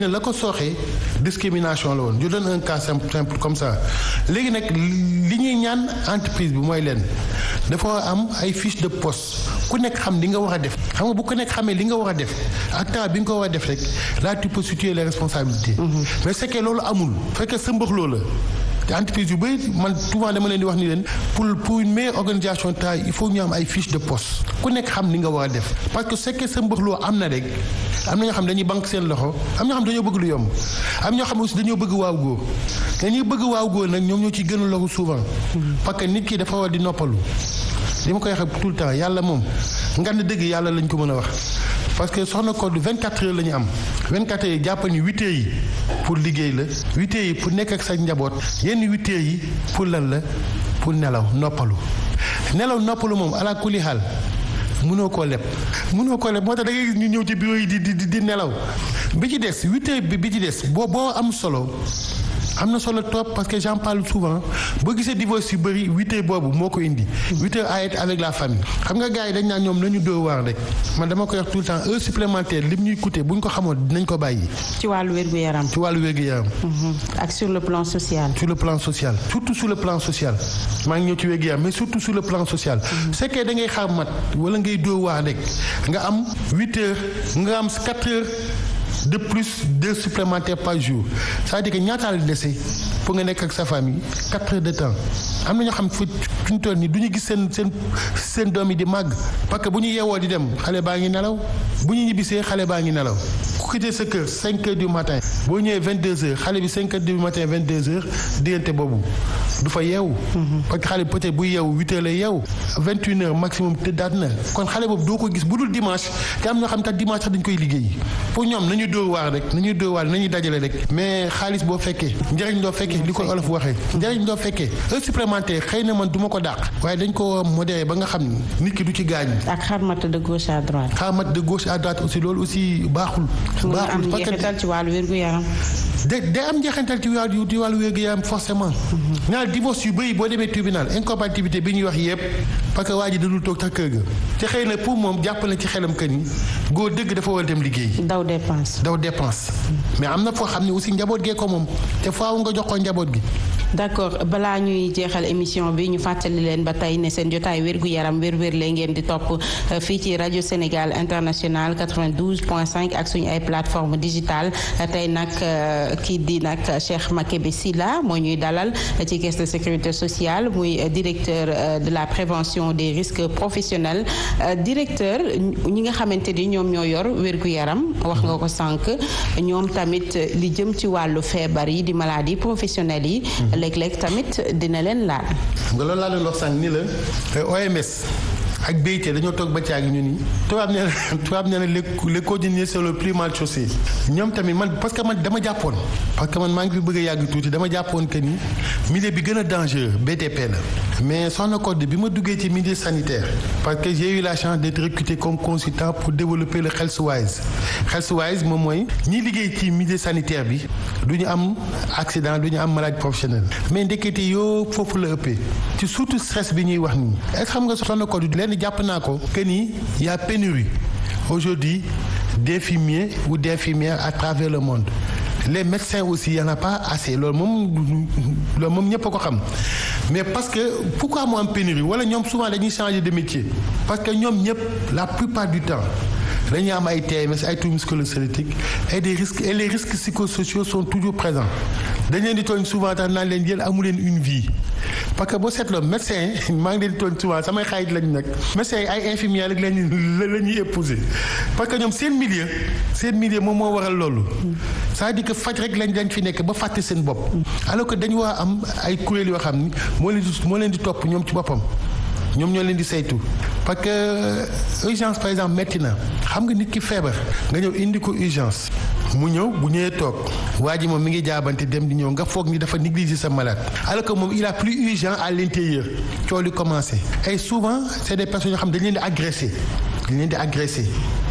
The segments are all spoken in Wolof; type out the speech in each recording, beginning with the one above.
la ko sooxee discrimination la woon je donne un cas simple simple comme ça léegi nag li ñuy ñaan entreprise bi mooy leen dafa am ay fiche de poste ku nekk xam li nga war a def xam nga bu ku nekk xamee li nga war a def ak temps bi nga ko war a def rek là tu peux situer les responsabilités mais c'est que loolu amul fekkee sa mbëxloo la te entreprise yu bëri man souvent dama leen di wax ni leen pour pour une meilleure organisation de travail il faut ñu am ay fiche de poste ku nekk xam li nga war a def parce que c'est que sa mbëxloo am na rek am na ñoo xam dañuy banque seen loxo am ñoo xam dañoo bëgg lu yomb am ñoo xam aussi dañoo bëgg waaw góor dañuy bëgg waaw góor nag ñoom ñoo ciy gën a loxo souvent parce que nit ki dafa war di noppalu li ma koy waxee tout le temps yàlla moom ngan dëgg yàlla lañ ko mën a wax parce que soxna Codé 24 heures la ñu am 24 heures yi jàpp ni 8 heures yi pour liggéey la 8 heures yi pour nekk ak sa njaboot yenn 8 heures yi pour lan la pour nelaw noppalu nelaw noppalu moom ala kulli xaal mënoo koo leb mënoo koo leb moo tax da ngay gis ñu ñëw ci bureau yi di di di nelaw bi ci des 8 heures bi bi ci des boo boo am solo. am na solo trop parce que j'en parle souvent boo gisee divorce yu bëri huit heures boobu moo ko indi huit heures à être avec la famille xam nga gars yi dañ naan ñoom nañu dóor waar rek man dama koy wax tout le temps heure supplémentaire lim ñuy coûter bu ñu ko xamoon dinañ ko bàyyi. ci wàllu wér-gu-yaram. ci wàllu wér-gu-yaram. ak sur le plan social. sur le plan social surtout sur le plan social maa ngi ñëw ci wér-gu-yaram mais surtout sur le plan social. c'est que da ngay xaar mat wala ngay dóor waar rek nga am huit heures nga am quatre heures. de plus d'heures supplémentaires par jour c'est-à-dire que ñaata la dese pour nga nekk ak sa famille quatre heures de temps am na ñoo xam fu ñu toll nii du ñu gis seen seen seen doom yi di màgg parce que bu ñu yeewoo di dem xale baa ngi nelaw bu ñu ñibbisee xale baa ngi nelaw ku quitté sa kër cinq heures du matin boo ñëwee vingt deux heures xale bi cinq heures du matin vingt deux heures diggante boobu du fa yeewu. parce que xale bi peut-être bu yeewu huit heures lay yeewu vingt une heures maximum tëddaat na kon xale boobu doo ko gis bu dul dimanche te am ñoo xam tax dimanche sax dañ koy liggéey pour ñoom nañu dóor waar rek nañu dóor waar nañu dajale rek mais xaalis boo fekkee njëriñ doo fekkee li ko olof waxee njëriñ doo fekkee heure supplémentaire xëy na man du ma ko dàq waaye dañ ko modéré ba nga xam ni nit ki du ci gaañ. ak xarmat de gauche à droite. xarmat de gauche à droite aussi loolu aussi baaxul. baaxul parce que njeexital ci wàllu wér-gu-yaram. de day am njeexintal ci wàllu ci wàllu wér-gu-yaram forcément. naa divorce yu bëri boo demee tribunal incompatibilité bi ñuy wax yëpp parce que waa ji dadul toog tax kër ga te xëy na pour moom jàpp na ci xelam que ni góor dëgg dafa war a dem liggéey. daw dépense. daw dépense mais am na foo xam ne aussi njaboot gee ko moom te faaw nga jox ko njaboot gi. d'accord balaa ñuy jeexal émission bi ñu fàttali leen ba tey ne seen jotaay wérgu yaram wér-wér lay ngeen di topp fii ci rajo Sénégal international 92.5 ak suñu ay plateforme digitale tey nag kii di nag Cheikh Makebe Silla moo ñuy dalal ci caisse de sécurité sociale muy directeur de la prévention des risques professionnels directeur ñi nga xamante ni ñoom ñoo yor wérgu yaram wax nga ko sànq ñoom tamit li jëm ci wàllu feebar yi di maladie professionnelles yi. léeg-léeg tamit dina leen laal. nga loolu laa doon wax sànq ni la OMS ak BIT dañoo toog ba caagi ñu ni tubaab nee na tubaab nee na les les cordonniers c'est le plus mal chaussé ñoom tamit man parce que man dama jàppoon parce que man maa ngi fi bëgg a yàgg tuuti dama jàppoon que ni milieu bi gën a dangereux BTP la mais soxna Codé bi ma duggee ci milieu sanitaire parce que j'ai eu la chance d'être recruté comme consultant pour développer le Healthwise Healthwise moom mooy ñi liggéey ci milieu sanitaire bi du ñu am accident du ñu am maladie professionnelle mais ndekete yoo foofu la ëppee ci surtout stress bi ñuy wax nii est-ce que xam nga soxna Codé lenn jàpp naa ko que ni y a pénurie aujourd'hui d'infirmiers ou d'infirmières à travers le monde les médecins aussi y en a pas assez loolu moom loolu moom ñëpp a ko xam mais parce que pourquoi mu am pénurie wala ñoom souvent dañuy changer de métier parce que ñoom ñëpp la plupart du temps dañuy am ay TMS ay troubles musculo-squelettiques et des risques et les risques psychosociaux sont toujours présents dañ leen di tooñ souvent tax naan leen yéen amu leen une vie parce que boo seetloo médecin maa ngi leen di tooñ souvent samay xarit lañ nag médecin yi ay infirmiers rek lañuy la ñuy épouser parce que ñoom seen milieu seen milieu moom moo waral loolu c'est-à-dire que faj rek lañ dañ fi nekk ba fàtte seen bopp alors que dañu war a am ay kuréel yoo xam ni moo leen di moo leen di topp ñoom ci boppam ñoom ñoo leen di saytu parce que urgence par exemple métti na xam nga nit ki feebar nga ñëw indi ko urgence mu ñëw bu ñëwee toog waa ji moom mi ngi jaabante dem di ñëw nga foog ni dafa négliger sa malade alors que moom il a plus urgent à l'intérieur coow li commencé et souvent c'est des personnes yoo xam dañ leen di agressé dañ leen di agressé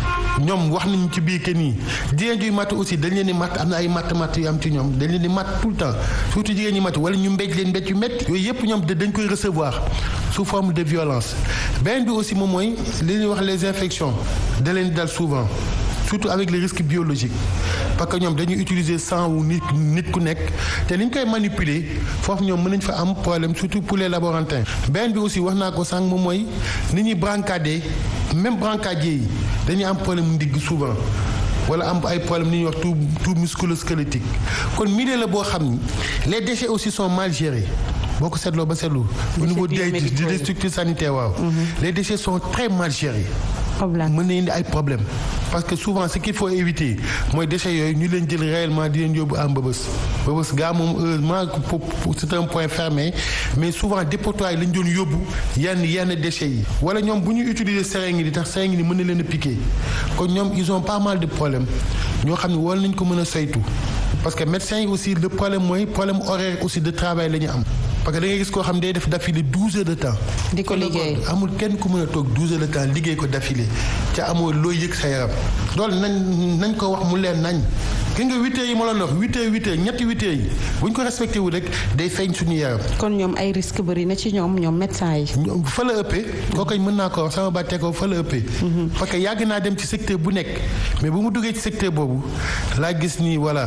ñoom wax nañu ci biir que nii jigéen juy matt aussi dañ leen di matt am na ay matt matt yu am ci ñoom dañ leen di matt tout le temps surtout jigéen ñi matt wala ñu mbéj leen mbéj yu métti yooyu yëpp ñoom dañ koy recevoir sous forme de violence beneen bi aussi moom mooy li ñuy wax les infections da leen dal souvent surtout avec les risques biologiques parce que ñoom dañuy utiliser sang wu nit nit ku nekk te li ñu koy manipuler foofu ñoom mën nañ fa am problème surtout pour les laborantins benn bi aussi wax naa ko sànq moom mooy ni ñuy brancarder même brancardier yi dañuy am problème ndigg souvent wala am ay problème ni ñuy wax tout tout musculo-squelettique kon milieu la boo xam ni les déchets aussi sont mal gérés boo ko seetloo ba seetlu au niveau des des structures sanitaires waaw les déchets sont très mal gérés mën na indi ay problème parce que souvent ce qu'il faut éviter mooy déchets yooyu ñu leen jël réellement di leen yóbbu am mbëbës mbëbës gaa moom heureusement c'est un point fermé mais souvent dépotoir yi lañ doon yóbbu yenn yenn déchets yi wala ñoom bu ñu utiliser seringue yi di tax seringue yi mën na leen a piquer kon ñoom ils ont pas mal de problèmes ñoo xam ne war nañ ko mën a saytu parce que médecins yi aussi le problème mooy problème horaire aussi de travail la ñu am parce que da ngay gis koo xam day def d'affilée douze heures de temps. di ko liggéey amul kenn ku mën a toog douze heures de temps liggéey ko d'affilée ca amoo looy yëg sa yaram loolu nañ nañ ko wax mu leen nañ ki nga huit heures yi ma la wax huit heures huit heures ñetti huit heures yi bu ñu ko respecté wu rek day feeñ suñu yaram. kon ñoom ay risques bëri na ci ñoom ñoom médecins yi. ñoom fa la ëppee. kooku mën naa ko wax sama bàttee ko fa la ëppee. parce que yàgg naa dem ci secteur bu nekk mais bu mu duggee ci secteur boobu laa gis ni voilà.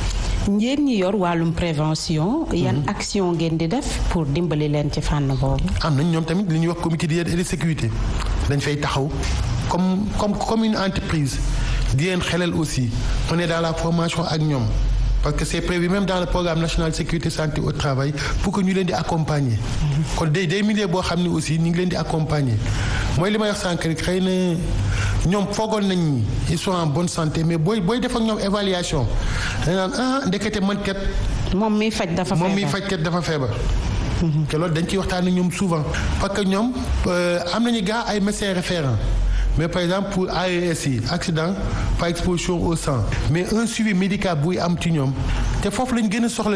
ngeen ñi yor wàllum prévention. yan action ngeen di def pour dimbali leen ci fànn boobu. am nañ ñoom tamit li ñuy wax comité d'hygiène et de sécurité dañ fay taxaw comme comme comme une entreprise di leen xelal aussi on est dans la formation ak ñoom parce que c'est prévu même dans le programme national sécurité santé au travail pour que ñu leen di accompagner. kon day day milieu boo xam ne aussi ñu ngi leen di accompagner mooy li may wax sànq rek xëy na ñoom foogoon nañ ni ils sont en bonne santé mais booy booy def ak ñoom évaluation dañ naan ah ndekete man kat. moom miy faj dafa feebar moom miy faj kat dafa feebar. te loolu dañ ciy waxtaan ak ñoom souvent parce que ñoom am nañu gaa ay médecins référents mais par exemple pour AES yi accident par exposition au sang mais un suivi médical buy am ci ñoom te foofu lañ gën a soxla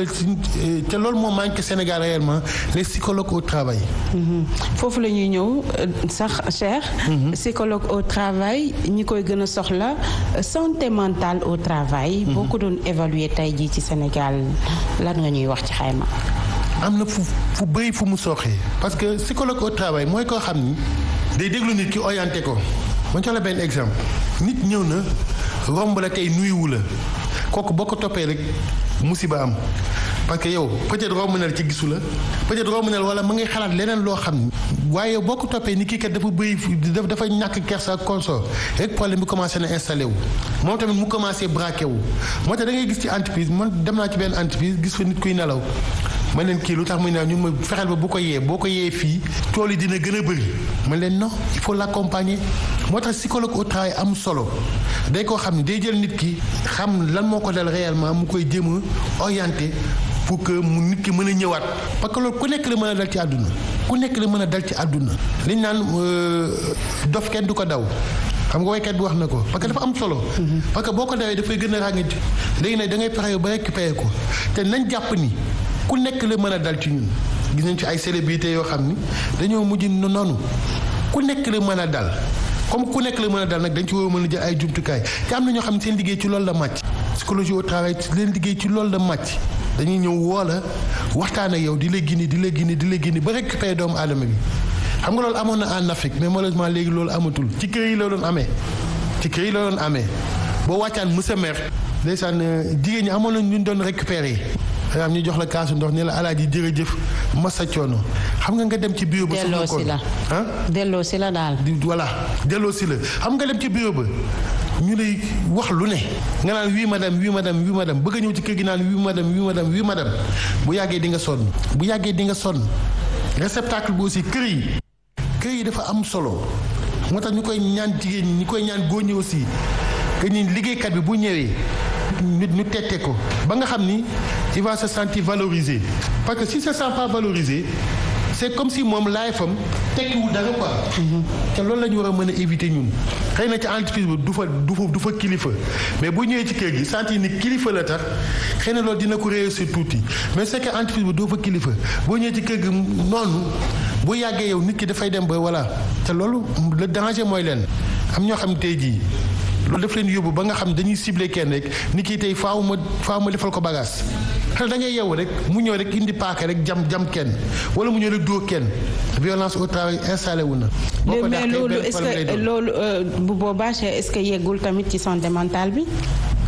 te loolu moo manqué Sénégal réellement les psychologues au travail. foofu la ñuy ñëw sax cher. psychologue au travail ñi koy gën a soxla santé mentale au travail. boo ko doon évaluer tey jii ci Sénégal lan nga ñuy wax ci xayma. am na fu fu bëri fu mu sooxee parce que psychologue au travail mooy koo xam ni day déglu nit ki orienté ko ma jox la benn exemple nit ñëw na romb la tey nuyuwu la kooku boo ko toppee rek musiba am parce que yow peut-être romb na la ci gisu la peut-être romb na la wala ma ngay xalaat leneen loo xam ni waaye boo ko toppee ni kii kat dafa bëri dafa ñàkk kersa ak consort rek problème bi commencé na installé wu moom tamit mu commencé braqué wu moo tax da ngay gis ci entreprise man dem naa ci benn entreprise gis fa nit kuy nelaw man leen kii lu tax muy nelaw ñu ma fexeel ba bu ko yee boo ko yee fii tool yi dina gën a bëri man leen non il faut l'accompagner moo tax psychologue au travail am solo day koo xam ne day jël nit ki xam lan moo ko dal réellement mu koy jéem a orienté pour que mu nit ki mën a ñëwaat parce que loolu ku nekk la mën a dal ci àdduna ku nekk la mën a dal ci àdduna liñ naan dof kenn du ko daw xam nga waykat bi wax na ko parce que dafa am solo. parce que boo ko dawee dafay gën a ràññati léegi nag da ngay fexe ba récupérer ko te nañ jàpp ni ku nekk la mën a dal ci ñun gis nañ ci ay célébrités yoo xam ni dañoo mujj noonu ku nekk la mën a dal comme ku nekk la mën a dal nag dañ ci war a mën a jël ay jumtukaay te am na ñoo xam ne seen liggéey ci loolu la màcc. psychologie au travail leen liggéey ci loolu la màcc dañuy ñëw woo la waxtaan ak yow di la gindi di la gindi di la gindi ba récupérer doomu aadama bi. xam nga loolu amoon na en Afrique mais malheureusement léegi loolu amatul ci kër yi la doon amee ci kër yi la doon amee boo wàccaan monsieur maire ndeysaan jigéen ñi amoon nañ ñu doon récupérer am ñu jox la kaasu ndox ne la alaaji jërëjëf massa coono xam nga nga dem ci bureau ba. delloo si la ah delloo si la daal. voilà delloo si la xam nga dem ci bureau ba ñu lay wax lu ne nga naan oui madame oui madame oui madame bëgg a ñëw ci kër gi naan oui madame oui madame oui madame bu yàggee di nga sonn bu yàggee di nga sonn réceptacle bi aussi kër yi. kër yi dafa am solo moo tax ñu koy ñaan jigéen ñi ñu koy ñaan góor ñi aussi que ni liggéeykat bi bu ñëwee ñu ñu tette ko ba nga xam ni il va se sentir valorisé parce que si se sent pas valorisé c'est comme si moom laay fam tekkiwul dara quoi. te loolu la ñu war a mën a éviter ñun. xëy na ci entreprise bi du fa du fa du fa kilifa mais bu ñëwee ci kër gi sentir ni kilifa la tax xëy na loolu dina ko réussir tuuti mais c'est que entreprise bi doo fa kilifa boo ñëwee ci kër gi noonu. bu yàggee yow nit ki dafay dem ba voilà te loolu le danger mooy leen am ñoo xam tey jii loolu daf leen yóbbu ba nga xam dañuy ciblé kenn rek nit ki tey faaw ma faaw ma defal ko bagage xel da ngay yeewu rek mu ñëw rek indi paaka rek jam jam kenn wala mu ñëw rek dóor kenn violence au travail installé wu na. boo ko mais loolu est-ce que loolu bu boobaa est-ce que yeggul tamit ci santé mentale bi.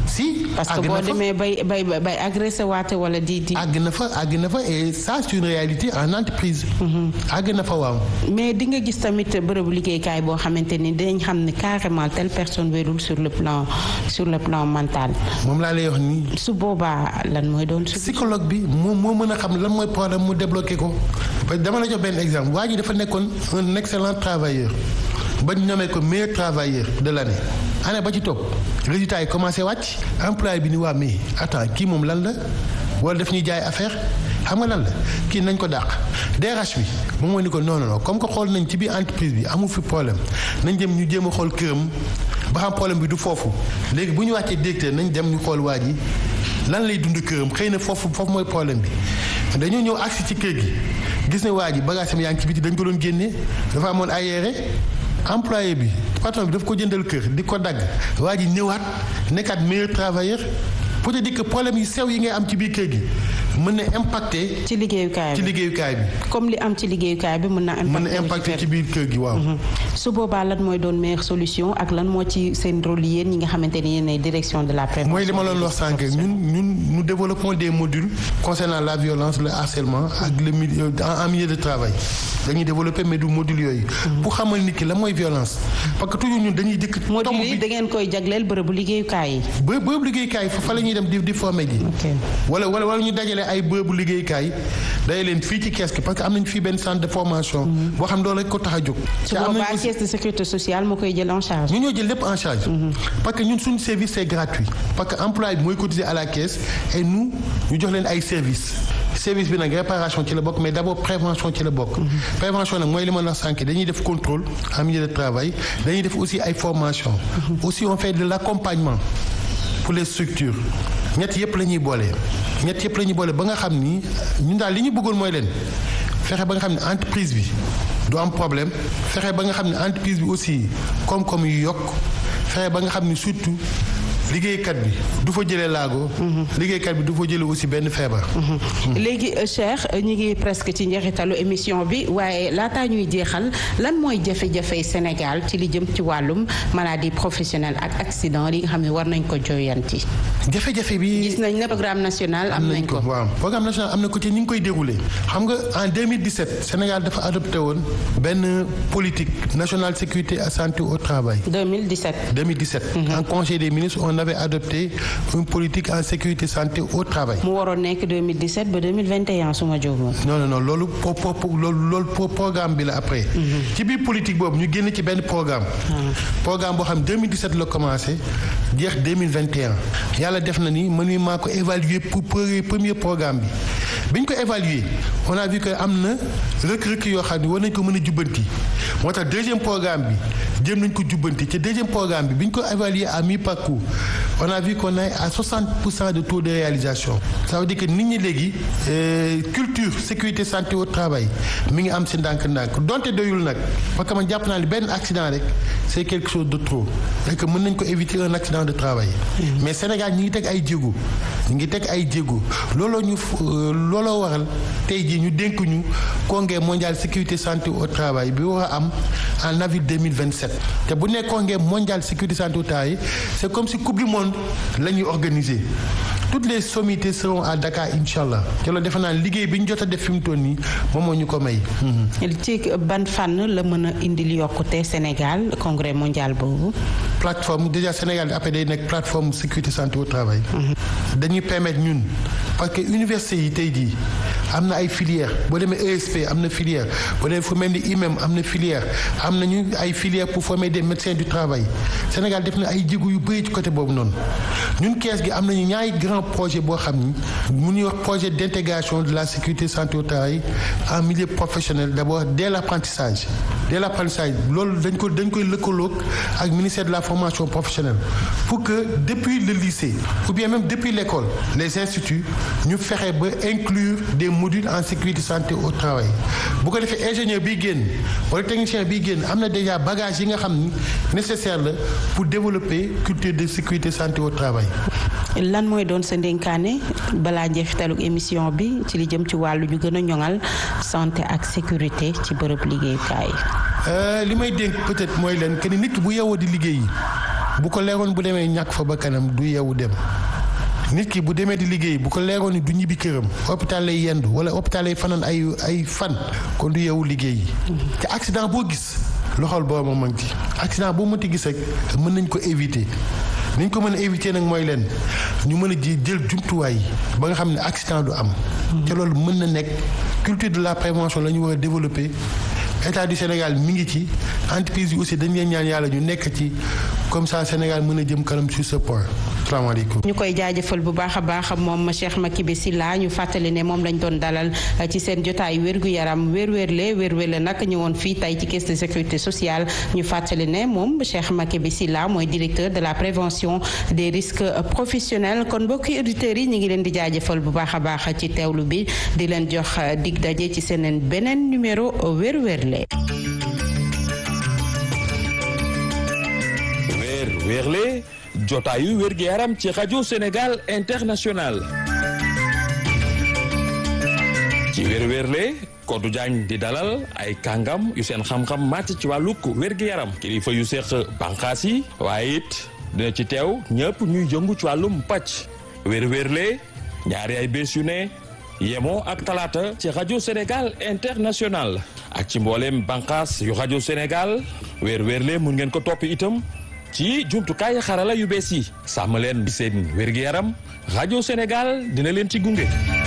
si parce que boo demee bay bay bay agressé waate wala di di. àgg na fa àgg na fa et ça c'est une réalité en entreprise. àgg na fa waaw. mais di nga gis tamit bërëbu liggéeykaay boo xamante ni dinañ xam ne carrément telle personne wérul sur le plan sur le plan mental. moom laa lay wax nii. su boobaa lan mooy doon. psychologue bi moom moo mën a xam lan mooy problème mu débloqué ko parce que dama la jox benn exemple waa ji dafa nekkoon un excellent travailleur ba ñu nommé ko meilleur travailleur de l'année année ba ci topp résultat yi commencé wàcc employé bi ni waa mais attends kii moom lan la wala daf ñuy jaay affaire xam nga lan la kii nañ ko dàq DRH bi moom moo ni ko non non non comme que xool nañ ci biir entreprise bi amu fi problème nañ dem ñu jéem a xool këram ba xam problème bi du foofu léegi bu ñu wàccee directeur nañ dem ñu xool waa ji lan lay dund këram xëy na foofu foofu mooy problème bi dañoo ñëw agsi ci kër gi gis ne waa ji bagage am yaa ngi ci biti dañ ko doon génne dafa amoon ay yére employé bi patron bi daf ko jëndal kër di ko dagg waa ji ñëwaat nekkaat meilleur travailleur pour te dire que problème yu sew yi ngay am ci biir kër gi mën na impacter. ci liggéeyukaay bi ci liggéeyukaay bi. comme li am ci liggéeyukaay bi mën na. mën na impacter ci biir kër gi waaw. su boobaa lan mooy doon meilleure solution ak lan moo ci seen rôle yéen ñi nga xamante ne yéen ay direction de la prévention. mooy li ma doon wax sànq ñun ñun nous développons des modules concernant la violence le harcèlement ak le milieu en milieu de travail dañuy développer mais du module yooyu. pour xamal nit ki la mooy violence. parce que toujours ñun dañuy dëkk. module yi da ngeen koy jagleel bërëbu liggéeyukaay yi. bë bërëbu liggéeyukaay fa la ñuy dem di di former ji. wala wala wala ñu dajale ay bërëbu liggéeyukaay day leen fii ci kees gi parce que am nañu fii benn centre de formation. boo xam loolu rek ko tax a jóg. su boobaa caisse de sécurité sociale moo koy jël en charge. ñu ñoo jël lépp en charge. parce que ñun suñu service c'est gratuit. parce que employé bi mooy cotiser à la caisse et nous ñu jox leen ay services. service bi nag réparation ci la bokk mais d'abord prévention ci la bokk. prévention nag mooy li ma la sànq dañuy def contrôle en milieu de travail dañuy def aussi ay formation aussi on fait de l'accompagnement pour les structures ñett yëpp la ñuy boole. ñett yëpp la ñuy boole ba nga xam ni ñun daal li ñu bëggoon mooy leen fexe ba nga xam ne entreprise bi du am problème fexe ba nga xam ne entreprise bi aussi koom-koom yu yokk fexe ba nga xam ni surtout. liggéeykat bi du fa jëlee laago. liggéeykat bi du fa jëlee aussi benn feebar. léegi Cheikh ñu ngi presque ci njeexitalu émission bi waaye laataa ñuy jeexal lan mooy jafe-jafe Sénégal ci li jëm ci wàllum maladie professionnelle ak accident yi nga xam ne war nañ ko jooyanti. jafe-jafe bi gis nañ ne programme national am nañ ko. waaw programme national am na ko ci ñu ngi koy déroulé. xam nga en 2017 Sénégal dafa adopté woon benn politique nationale sécurité et santé au travail. 2017. 2017. en conseil des ministres on avait adopté une politique en sécurité santé au travail. mu waroon nekk 2017 ba 2021 su ma jógoon. non non non loolu po po loolu loolu programme bi la après. ci biir politique boobu ñu génn ci benn programme. programme boo xam 2017 la commencé jeex 2021 yàlla def na ni man mii maa ko évaluer pour premier programme bi. bi ñu ko évaluer on a vu que am na rëkk-rëkk yoo xam ne war nañ ko mën a jubbanti moo tax deuxième programme bi jëm nañ ko jubbanti ci deuxième programme bi bi ñu ko évaluer à mi-parcours on a vu qu'on est à 60 pour cent de taux de réalisation ça veut dire que nit ñi léegi culture sécurité santé au travail mi ngi am si ndànk-ndànk donte doyul nag parce que man jàpp naa ne benn accident rek c'est quelque chose de trop et que mën nañ ko éviter un accident de travail mais Sénégal ñi ngi teg ay jéego ñi ngi teg ay jéego looloo ñu looloo waral tey jii ñu dénk ñu congrès mondial sécurité santé au travail bi war a am en avril 2027 te bu nekk congrès mondial sécurité santé au travail c'est comme si coupe du monde la ñuy organiser toutes les sommités seront à Dakar incha allah te loolu defe naa liggéey bi ñu jot a def fi mu toll nii moom moo ñu ko may. ci ban fànn la mën a indil yokkute Sénégal congrès mondial boobu. plateforme déjà Sénégal après day nekk plateforme sécurité santé au travail. dañuy permettre ñun parce que université yi tey jii am na ay filières boo demee ESP am na filière boo demee fu mel ni IMEM am na filière am nañu ay filières pour former des médecins du travail Sénégal def na ay jéego yu bëri ci côté boobu noonu ñun kees gi am nañu ñaari grand projet boo xam ni mu ñuy wax projet d'intégration de la sécurité santé au travail en milieu professionnel d'abord dès l'apprentissage dès l'apprentissage loolu dañ ko dañ koy lëkkaloog ak ministère de la formation professionnelle pour que depuis le lycée ou bien même depuis l'école les instituts ñu fexe ba inclure des modules en sécurité santé au travail bu ko defee ingénieur bi génn wala technicien bi génn am na déjà bagage yi nga xam ni nécessaire la pour développer culture de sécurité santé au travail. lan mooy doon sa ndénkaane balaa njeexitalug émission bi ci li jëm ci wàllu ñu gën a ñoŋal santé ak sécurité ci bërëb liggéeyukaay. li may dénk peut-être mooy leen que ni nit bu yeewoo di liggéey bu ko leeroon bu demee ñàkk fa ba kanam du yeewu dem nit ki bu demee di liggéey bu ko leeroon ni du ñibbi këram hôpital lay yendu wala hôpital lay fanaan ay ay fan kon du yeewu liggéey te accident boo gis loxol boobu ma ngi ci accident boo mënti gis rek mën nañ ko éviter niñ ko mën a éviter nag mooy leen ñu mën a ji jël jumtuwaay ba nga xam ne accident du am. te loolu mën na nekk culture de la prévention la ñu war a développer état du Sénégal mi ngi ci entreprise yi aussi dañ leen ñaan yàlla ñu nekk ci comme ça Sénégal mën a jëm kanam sur ce point. salaamaaleykum. ñu koy jaajëfal bu baax a baax moom Cheikh Makibe Sylla ñu fàttali ne moom lañ doon dalal ci seen jotaay wérgu yaram wér-wérle wér-wérle nag ñëwoon fii tey ci caisse de sécurité sociale ñu fàttali ne moom Cheikh Makibe Sylla mooy directeur de la prévention des risques professionnels kon mbokki auditeurs yi ñu ngi leen di jaajëfal bu baax a baax ci teewlu bi di leen jox dig daje ci seen beneen numéro wér-wérle. wér-wérle. jotaayu wér gi yaram ci rajo Sénégal international ci wér-wérle Kodou Diagne di dalal ay kàngam yu seen xam-xam màcc ci wàllug wér gi yaram kilifa yu seq bànqaas yi waaye it dina ci teew ñëpp ñuy jëngu ci wàllum pàcc wér-wérle ñaari ay bés yu ne yemoo ak talaata ci rajo Sénégal international ak ci mbooleem bànqaas yu rajo Sénégal wér-wérle mun ngeen ko topp itam ci jumtukaay xarala yu bees yi sàmm leen seen wér-gi-yaram rajo Sénégal dina leen ci gunge